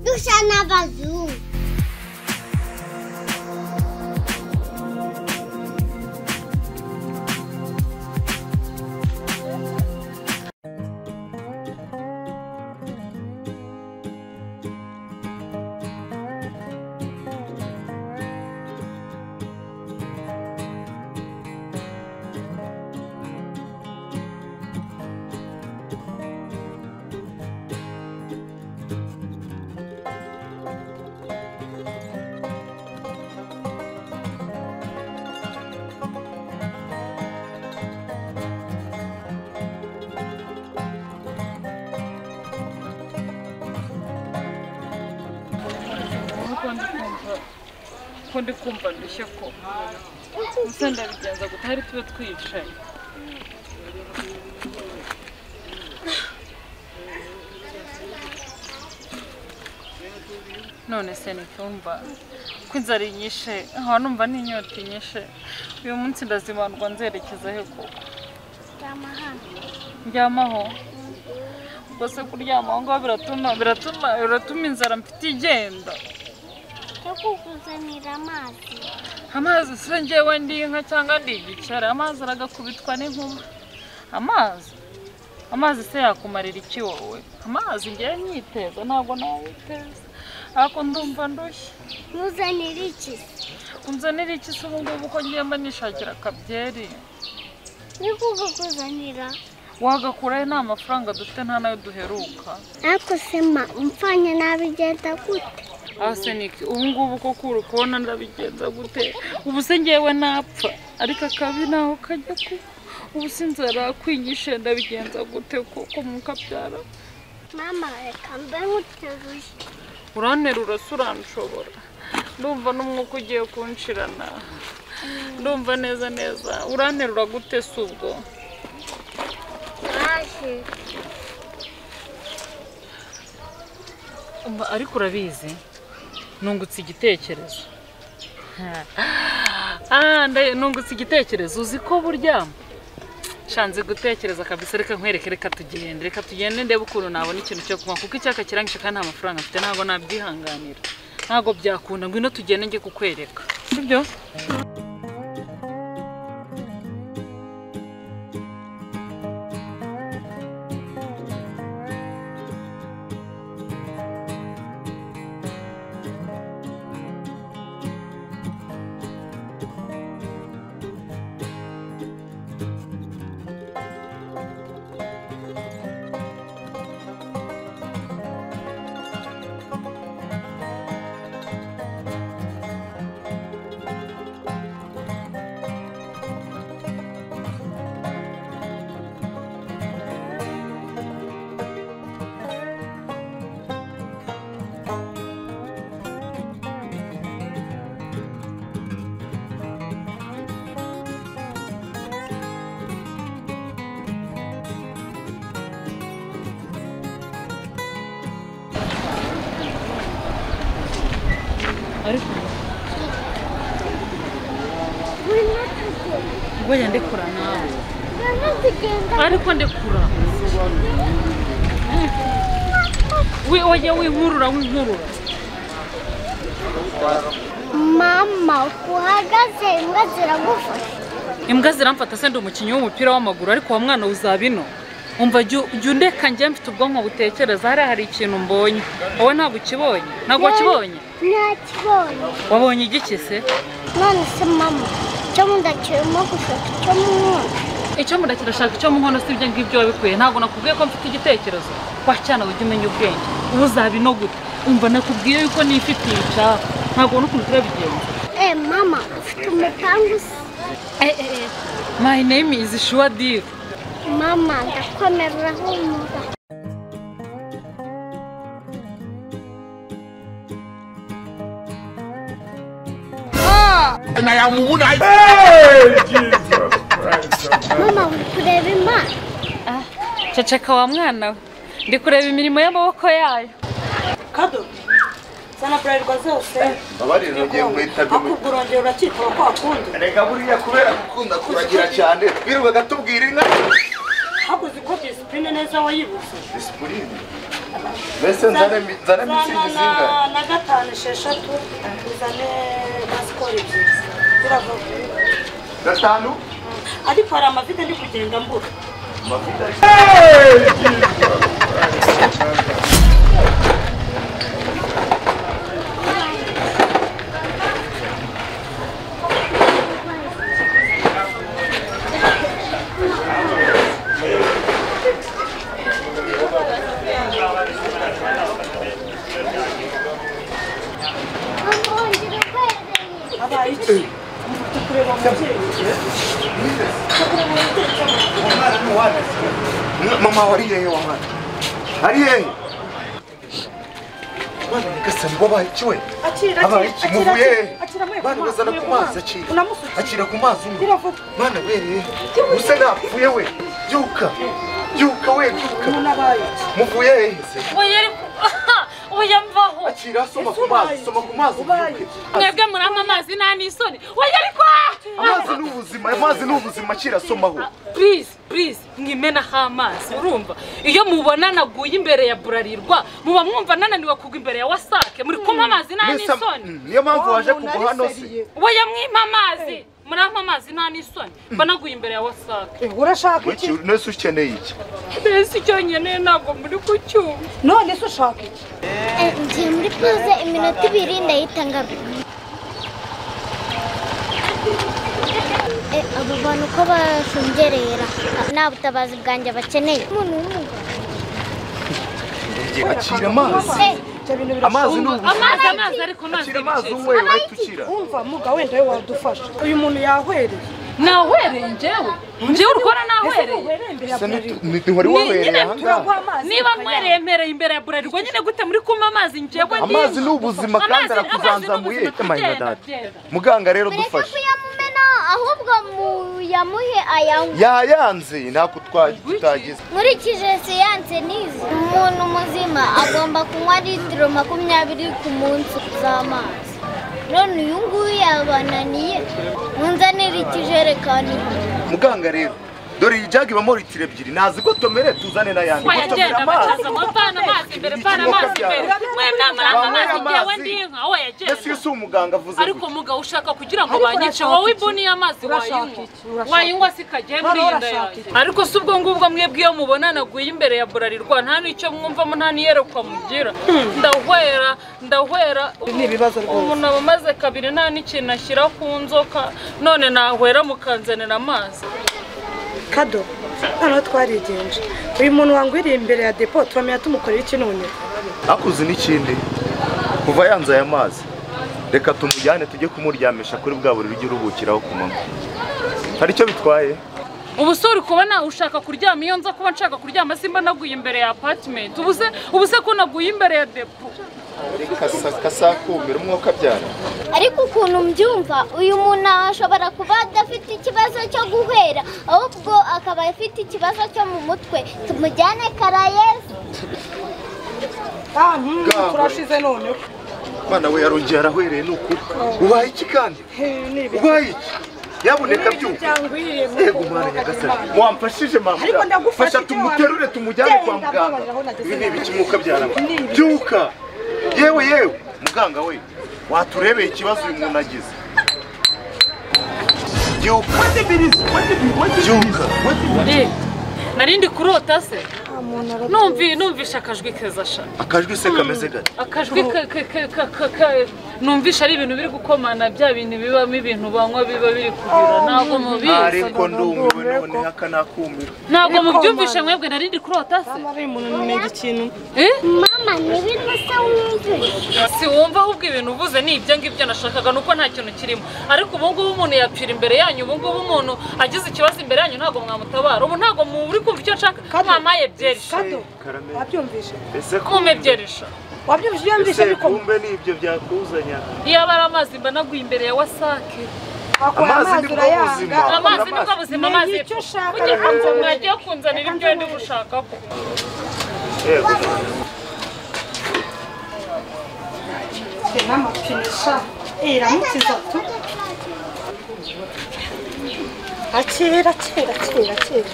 Nova Azul. ko ndi kumva ndushye ko gusa ndabigenza gutari tube twicaye none se ntitumva ko inzara inyishe nkaba numva n'inyota inyishe uyu munsi ndazibandwa nzerekeza he koko ndyamaho ubwo se kuryama aho ngaho biratuma biratuma biratuma inzara mfite igenda Cyo kukuzanira amazi. amazi se njyewe ndi inka cyangwa ndi igicara amazi aragakubitwa n'inkuba amazi amazi se yakumarira iki wowe amazi ngewe nyiteza ntabwo nawiteza ariko ndumva ndushye Nkuzanira iki? unzanira iki se ubu ngubu ko ngiye mba nishakira akabyeri Niko kukuzanira. wagakuraho nta mafaranga dufite nta nayo duheruka Ariko se ma umfanya nabi igenda gute? asenike ubu ngubu ko kuri kubona ndabigenza gute ubu se ngewe napfa ariko akabi ntaho kajya kuba ubu se inzara kwinyishe ndabigenza gute kuko mukabyara Mama reka mbe nk'uteruye. uranterura se uranshobora ndumva n'umwuka ugiye kunshirana ndumva neza neza uranterura gute se ubwo Naje. Umva, ariko urabizi nungutse igitekerezo Ah, nda- nungutse igitekerezo uzi ko burya shanze gutekereza kabisa reka nkwereke reka tugende reka tugende ndebe ukuntu nabona ikintu cyo kunywa kuko icyaka kirangije kandi nta mafaranga mfite ntabwo nabyihanganira ntabwo byakunda ngwino tugende njye kukwereka sibyo ariko ubwo yandekura nawe Mama zigenda. ariko ndekura we wajya winkurura winkurura Mama uko uhagaze imbwa ziragufasha. imbwa ziramfata se ndi umukinnyi w'umupira w'amaguru ariko uwo mwana uzaba ino umva jya jya undeka njye mfite ubwonko butekereza hariya hari ikintu mbonye wowe ntabwo ukibonye ntabwo wakibonye Nakibonye. wabonye igiki se None se mama cyo mudakirimo gushaka icyo munywa. icyo muda kirashaka icyo muhono si ibyo ngibyo wabikwiye ntabwo nakubwiye ko mfite igitekerezo wacyana ujya umenya ubwenge ubu uzaba ino gute umva nakubwiye yuko nifitiye icyaka ntabwo n'ukuntu turabigenza Eh mama ufite umutanga usa. my name is shuwadiri Mama ndakomera humura. And I am woman. I... Hey, Jesus Christ. Mama uri kureba imana. ceceka wa mwana we ndi kureba imirimo y'amaboko yayo kado sana bralirwa zose Mbabarira ugiye guhita akubwo urongera urakitaba ko wakundi Reka buriya kubera gukunda kuragira cyane twirirwaga tubwira inka hakoze uko disipurine neza wayibuze disipurine mbese nzane mi- nzane mitsingi zingahe na gatanu esheshatu uzane na sikoro ebyiri biravuga gatanu ariko hari amavide ndi kugenda mbura abaye iki ufite kureba umubyeyi ufite kureba umubyeyi cyangwa umwana ni uwane mama wari hehe wa mwana ari hehe mwana nyagasani wabaye iki we akira abaye akira iki muvuye hehe akira amwe mwana urazana ku mazi akira unamusukira akira ku mazi umwe biravuga mwana bereye usa napfuye we byuka byuka we byuka umuntu abaye iki muvuye hehe se oya ariko oya mvaho akira soma ku mazi soma ku mazi ubyuke mwebwe murama amazi nta n'isoni oya ariko amazi ni ubuzima amazi ni ubuzima akira somaho purize purize mwimenaho amazi urumva iyo mubona naguye imbere ya burarirwa muba mwumva nananiwe kugwa imbere ya wasake muri kunywa amazi nta Mbese, n'isoni mm, niyo mpamvu waje umuntu kugwa hano se ariseriye. oya mwima amazi murampa amazi nta n'isoni mba naguye imbere ya wasake Eh, urashaka iki Wiki, nese ukeneye iki mbese icyo nyine ntabwo muri kucyumva none se ushaka iki Eh, Ngiye muri puze iminota ibiri ndahita ngaruka. Eh, Abo bantu uko bashungerera nta butabazi bwanjye bakeneye. Umuntu w'umugabo. akira amazi Eh, ibyo bintu amazi ni ubuzima amazi amazi ariko amazi akira ni amazi bicece. unywe urahita ukira birumva muga wenda we wadufasha uyu muntu yahwereye nahwereye njyewe njyewe urukora nahwereye uhereye imbere ya Ese burarirwa nti- nti- ntiwari wabereye ahangaha turagwa amazi niba nkwereye mpereye imbere ya burarirwa nyine gute muri kunywa amazi njyewe amazi ni ubuzima kandi Amazi- arakuzanzamuye amazi ni ubuzima, emayina genda, dada genda. muganga rero Mureke dufashe kuyamumena ahubwo muyamuhe ayanywe. yayanze ntabwo twa- tutagize Nkurikije siyanse nizi. Umuntu muzima agomba kunywa litiro makumyabiri ku munsi z'amazi. None uyu nguyu yabananiye. Munzanire ikijerekani. muganga rero dore iyi jagi ibamo litiro ebyiri nazi ko tomere tuzane n'ayandi Oya, gutomera genda amazi bacaza amapana amazi imbere pana amazi imbere mwebwe muranga amazi njyewe ndi inka oya mbese iyo genda si umuganga avuze ariko gutya mugabo ushaka kugira ngo Ariko banyice urashaka wowe iki? ibuni y'amazi Urashaka wayinywa iki? Urashaka wayinywa sikagiye muri Hano iyi nda urashaka yanjye iki? ariko si ubwo ngubwo mwebwe iyo mubonanaguye imbere ya burarirwa nta n'icyo mwumvamo nta n'iyerekwa mugira ndahwera ndahwera ni ibibazo rwose. umuntu aba amaze kabiri nta n'ikintu ashyira ku nzoka none nahwera mukanzanira amazi kado noneho twarigenje uyu muntu wangwiriye imbere ya depo turamenya tumukorera iki none akuze n'ikindi kuva yanze aya mazi reka tumujyane tujye kumuryamisha kuri bwa buriri ujya uruhukiraho ku manywa hari icyo bitwaye ubu se uri kubona ushaka kuryama iyo nza kuba nshaka kuryama simba naguye imbere ya apatimenti ubu se ubu se ko naguye imbere ya depo kasakumira umwuka abyara ariko ukuntu mbyumva uyu muntu ashobora kuba adafite ikibazo cyo guhera ahubwo akaba afite ikibazo cyo mu mutwe tumujyane karayesi ah mm, Gaburi. turashize noneho mwana we yarongeye arahwereye ni ukuri ubaye iki kandi He, ni ibiki? ubaye iki yaboneka Ni ibiki byuka byangwiriye mu yego kuboko mwana Imana. nyagasani wamfashije mama Ariko ndagufasha fasha icyo tumuterure wamenya. tumujyane kwa Genda, muganga mbabarira, aho nageze ibi ni nabi. ibiki mwuka byara Ni ibiki. byuka yewe yewe muganga we waturebeye ikibazo uyu muntu agize byuka byuka Eh, nari ndi kurota se nta muntu arota. numvi numvisha akajwi keza sha akajwi se kameze gake akajwi ka- ka- ka- ka- ka- ka- numvisha ari ibintu biri gukomana bya bintu bibamo ibintu banywa biba biri kubira ntabwo mubizi ariko ndumiwe noneho aka nakumira ntabwo bikomana. mubyumvisha mwebwe nari ndi kurota se Mama, uyu muntu nimenya ikintu Eh? mama ntibintu se wumvise si wumva ahubwo ibintu uvuze ni ibyo ngibyo nashakaga nuko nta kintu kirimo ariko ubu ngubu umuntu yapfira imbere yanyu ubu ngubu umuntu agize ikibazo imbere yanyu ntabwo mwamutabara ubu ntabwo muri kumva icyo nshaka Kado. mwamaye byerisha kado Karameli. wabyumvise ese ko mwume byerisha wabyumvise iyo mvise ese bikoma kumbe nibyo byakuzanya iyo aba ari amazi mba naguye imbere ya wasake wakuye Amazi amazi nibwo buzima. urayanga amazi amazi. nibwo buzima Menya amazi icyo ushaka, ujye reka kunzanira- nzanire. mwagiye kunzanira ibyo ndi gushakako yego Mfite n'amapine sha Eh, iramukiza tu akira akira akira akira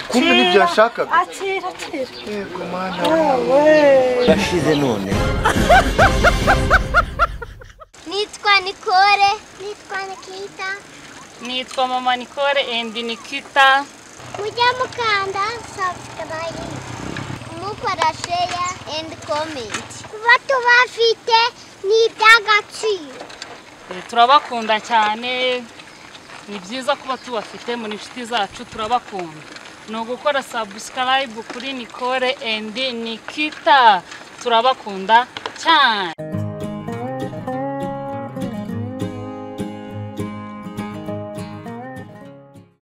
kumbe ntibyashakaga akira akira yego mana Yewe. yarashize none nitwa nikore nitwa nikita nitwa mama Nicole and Nikita mujye mukanda subscribe mukora share and comment bato bafite ni iby'agaciro Eh, turabakunda cyane ni byiza kuba tubafite muri inshuti zacu turabakunda ni ugukora subscribe kuri Nicole and Nikita turabakunda cyane